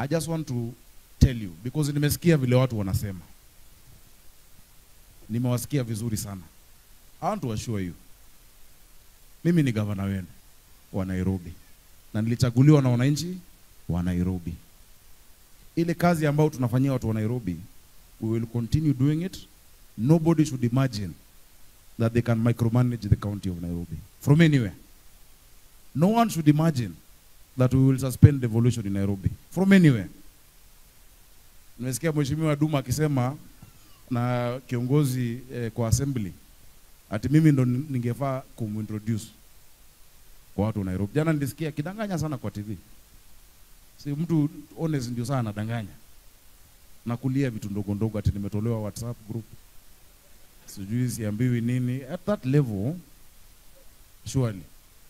I just want to tell you because nimesikia vile watu wanasema, nimewasikia vizuri sana. I want to assure you, mimi ni gavana wenu wa Nairobi na nilichaguliwa na wananchi wa Nairobi. Ile kazi ambayo tunafanyia watu wa Nairobi, we will continue doing it. Nobody should imagine that they can micromanage the county of Nairobi from anywhere. No one should imagine that we will suspend devolution in Nairobi from anywhere. Nimesikia Mheshimiwa Duma akisema na kiongozi eh, kwa assembly ati mimi ndo ningefaa kumintroduce kwa watu wa Nairobi. Jana nilisikia akidanganya sana kwa TV. Si mtu honest ndio sana anadanganya na kulia vitu ndogo ndogo, ati nimetolewa WhatsApp group, sijui siambiwi nini. At that level surely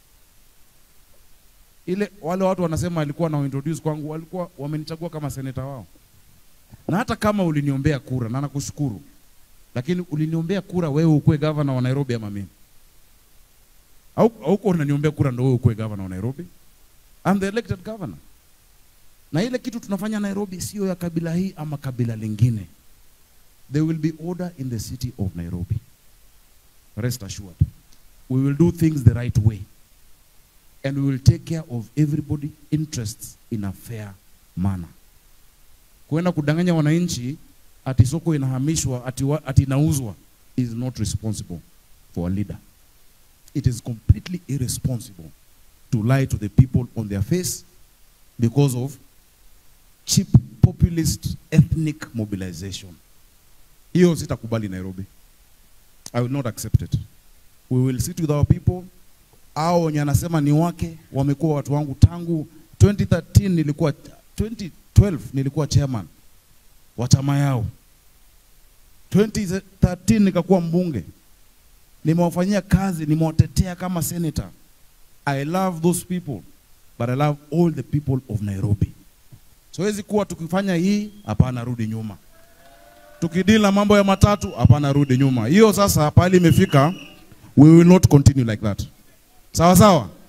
ile wale watu wanasema alikuwa na introduce kwangu, walikuwa wamenichagua kama seneta wao, na hata kama uliniombea kura, na nakushukuru, lakini uliniombea kura wewe ukuwe gavana wa Nairobi ama mimi? Au hauko unaniombea kura ndo wewe ukuwe gavana wa Nairobi? I'm the elected governor. Na ile kitu tunafanya Nairobi sio ya kabila hii ama kabila lingine. There will be order in the city of Nairobi. Rest assured. We will do things the right way. And we will take care of everybody interests in a fair manner. Kuenda kudanganya wananchi ati soko inahamishwa ati, wa, ati inauzwa is not responsible for a leader. It is completely irresponsible to lie to the people on their face because of cheap populist ethnic mobilization. Hiyo sitakubali Nairobi. I will not accept it. We will sit with our people. Hao wenye anasema ni wake wamekuwa watu wangu tangu 2013 nilikuwa 2012 nilikuwa chairman wa chama yao. 2013 nikakuwa mbunge. Nimewafanyia kazi, nimewatetea kama senator. I love those people, but I love all the people of Nairobi. Siwezi kuwa tukifanya hii, hapana, rudi nyuma. Tukidili na mambo ya matatu, hapana, rudi nyuma. Hiyo sasa pale imefika, we will not continue like that. Sawa sawa.